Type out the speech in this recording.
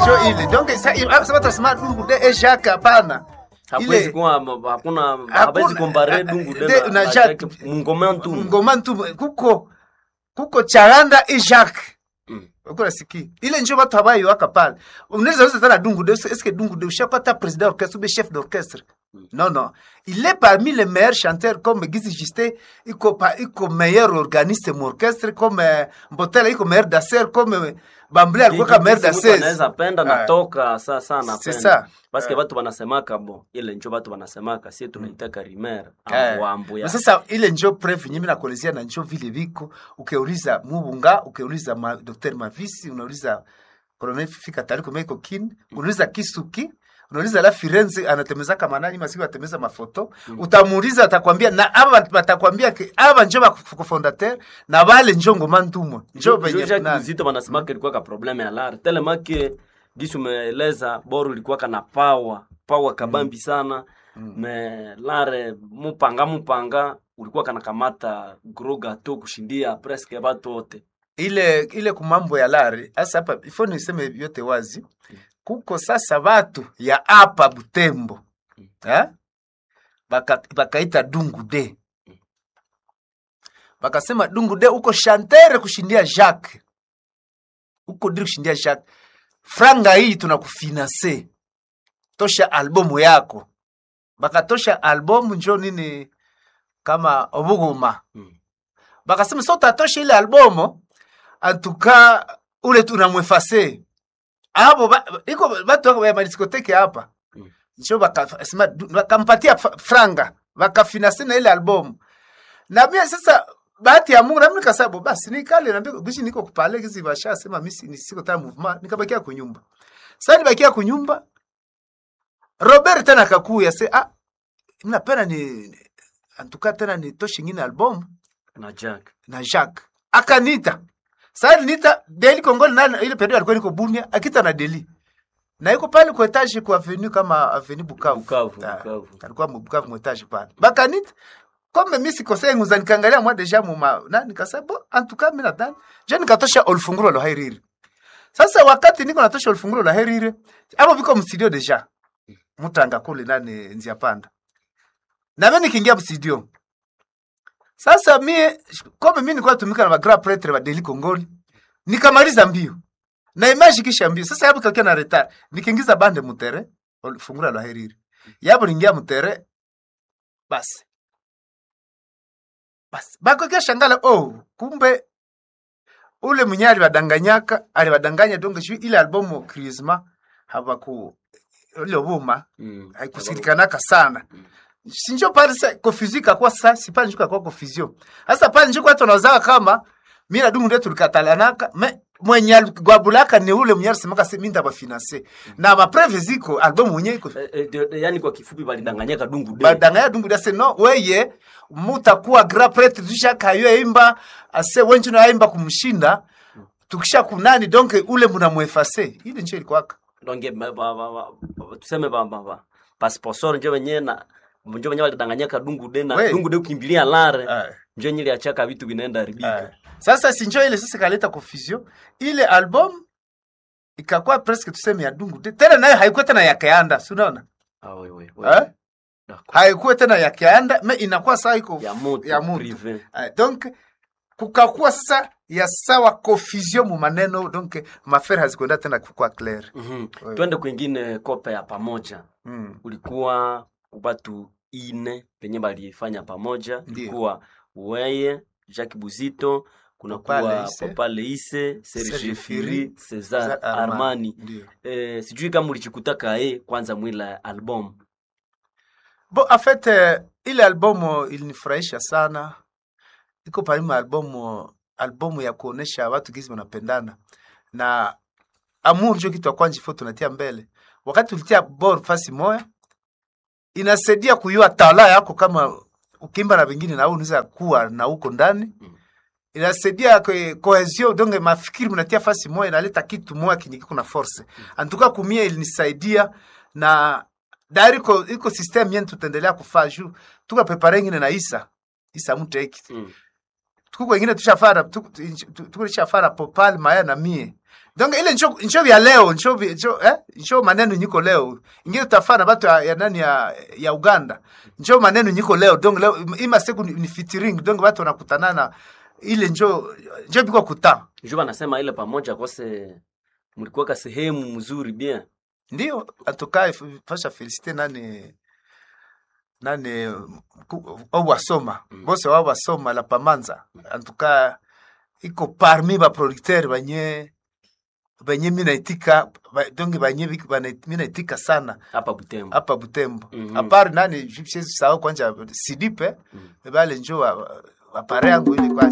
njo ile donc sa- sa- sa batasema dungu de e Jacques hapana hakuwezi ile kuwa hakuna hawezi kompare dungu de- de na na Jacques. Jacques mungoma ntu ngoma ntu kuko kuko charanda e Jacques Mm. uko nasikia ile njo batu habayiwaka pale unaweza uza tana dungu de est-ce que dungu de ushakuwa ta président d'orchestre ou bien chef d'orchestre non non il est parmi les meilleurs chanteurs comme Gizi Juste iko pa iko meilleur organiste mu orchestre comme euh, Mbotela iko meilleur danseur comme euh, Bambule alikuwa kama meilleur Mtu danseuse anaweza penda Ah. natoka saa saa C'est napenda ça. paske Ah. batu banasemaka bo ile njo batu banasemaka sie tunaitaka rimer Eh. ambu ya Na sasa ile njo preuve nyimi nakuelezea na njo vile viko ukiuliza Mubunga ukiuliza ma, Dr. Mavisi unauliza Colonel Fika Tariko Meko Kin unauliza Kisuki unauliza la Firenze anatemezaka manani masiku atemeza mafoto utamuuliza atakwambia na aba batakwambia ke aba njo ba cofondateur na bale njo ngoma ntumwa njo benye Jacques nani. Muzito banasemaka ilikuwa ka probleme ya lar telemake gisi umeeleza boru ilikuwa kana pawa pawa kabambi sana me lare mupanga mupanga ulikuwa kana kamata gros gato kushindia presque batu wote ile ile kumambo ya lari hasa hapa ifo niseme vyote wazi kuko sasa watu ya hapa Butembo eh? Baka, bakaita dungu de bakasema dungu de uko shantere kushindia Jacques uko diri kushindia Jacques franga hii tunakufinanse tosha albumu yako bakatosha albumu njo nini kama obuguma Mm. bakasema so tatosha ile albumu antuka ule tunamwefase abo ba, iko batu wako ya madiskoteke hapa Mm. njo bakasema du- bakampatia fa- franga bakafinanse na ile albumu na mimi sasa bahati ya Mungu na mimi nikasema basi nikale na mbiko bishi niko kupale kizi basha sema mimi si- nisiko tena movement nikabakia kunyumba sasa nibakia kunyumba Robert tena akakuya se ah mnapenda ni antuka tena ni toshi ngine album na Jack na Jacques akanita sasa nita Deli Kongole na ile period alikuwa niko Bunia akita na Deli na yuko pale kwa etage kwa avenue kama avenue Bukavu Bukavu, Ah, Bukavu. alikuwa mu Bukavu mu etage pale bakanita comme mimi sikosea nguza nikaangalia moi deja muma na nikasema bon en tout cas mimi nadhani je nikatosha olfungulo la heriri sasa wakati niko natosha olfungulo la heriri hapo biko mstudio deja mutanga kule nani nzia panda na mimi nikiingia mstudio sasa mie kome mi nilikuwa natumika na magra pretre wa Deli Kongoli nikamaliza mbio na image kisha mbio sasa yapo kakia na retard nikiingiza bande mutere fungula la heriri yapo ningia mutere basi basi bako kia shangala oh kumbe ule mwenye alibadanganyaka alibadanganya donc shu ile albumu Christmas habaku ile buma mm. haikusikilikanaka sana sinjo pale sa confusion ikakuwa sasa si pale njuka kwa confusion sasa pale njuka watu wanawaza kama mimi na dungu ndio tulikatalanaka me mwenye gwabulaka ni ule mwenye alisemaka sasa mimi ndabafinanse na ma preuve ziko album mwenye iko Eh, eh, de- de- yani kwa kifupi balidanganyaka dungu de badanganya dungu dase no weye mutakuwa grand prêtre dusha kayo imba ase wenju na imba kumshinda tukisha kunani donc ule mnamwefase ile ndio ilikuwa donge ba- ba- ba- ba- ba- tuseme ba- ba- ba- pasponsor njo wenye na njo wenye walidanganyaka dungu de na We. dungu de ukimbilia lare Eh. njo nyili achaka vitu vinaenda haribika Eh. Sasa sinjo ile sasa kaleta confusion. Ile album ikakuwa presque tuseme ya dungu de. Tena nayo haikuwa tena ya Keanda, si unaona? Ah, we, we, we. Eh? D'accord. Haikuwa tena ya Keanda, me inakuwa saa iko ya moto ya mutu. privé Eh, donc kukakuwa sasa ya sawa confusion mu maneno donc mafere hazikwenda tena kukuwa clair. Mhm. We. twende kwingine kope ya pamoja Mm. ulikuwa watu ine penye balifanya pamoja Ndiyo. ulikuwa weye Jacques Buzito kuna Papa kuwa Leise. Papa Leise Serge Serge Firi Firi, Cesar Cesar Armani. Armani Ndio. eh, sijui kama ulichikutaka ye kwanza mwila album Bon, en fait eh, ile albumu ilinifurahisha sana. Iko parima albumu albumu ya kuonesha watu gisi wanapendana na amour ndio kitu ya kwanza ifo tunatia mbele. Wakati ulitia bor fasi moya inasaidia kuyua tala yako, kama ukimba na wengine na wewe unaweza kuwa na huko ndani Mm. inasaidia kwe- cohesion donc mafikiri mnatia fasi moya inaleta kitu moya kinyi kiko na force antuka kumia ilinisaidia na dari iko iko system yenu tutaendelea kufaa juu tuka prepare ngine na isa isa muteki mm. tuko wengine tushafara tuko tushafara popal maya na mie donc ile ncho ncho vya leo ncho vi- ncho eh ncho maneno nyiko leo ingine utafana batu ya, ya nani ya, ya Uganda ncho maneno nyiko leo donc leo ima siku ni, ni featuring donc watu wanakutanana ile njo njo biko kuta njo banasema ile pamoja kose mlikuwaka sehemu mzuri bien ndio atukae fasha felicite nani nani ku- au wasoma Mm. bose wao wasoma la pamanza antuka iko parmi ba producteur banye banye minaitika ba, donc banye bik- bana- minaitika sana hapa Butembo hapa Butembo Mhm. apart nani siwezi sahau kwanja sidipe Mm. bale njo wa- wa- wapare yangu ile kwa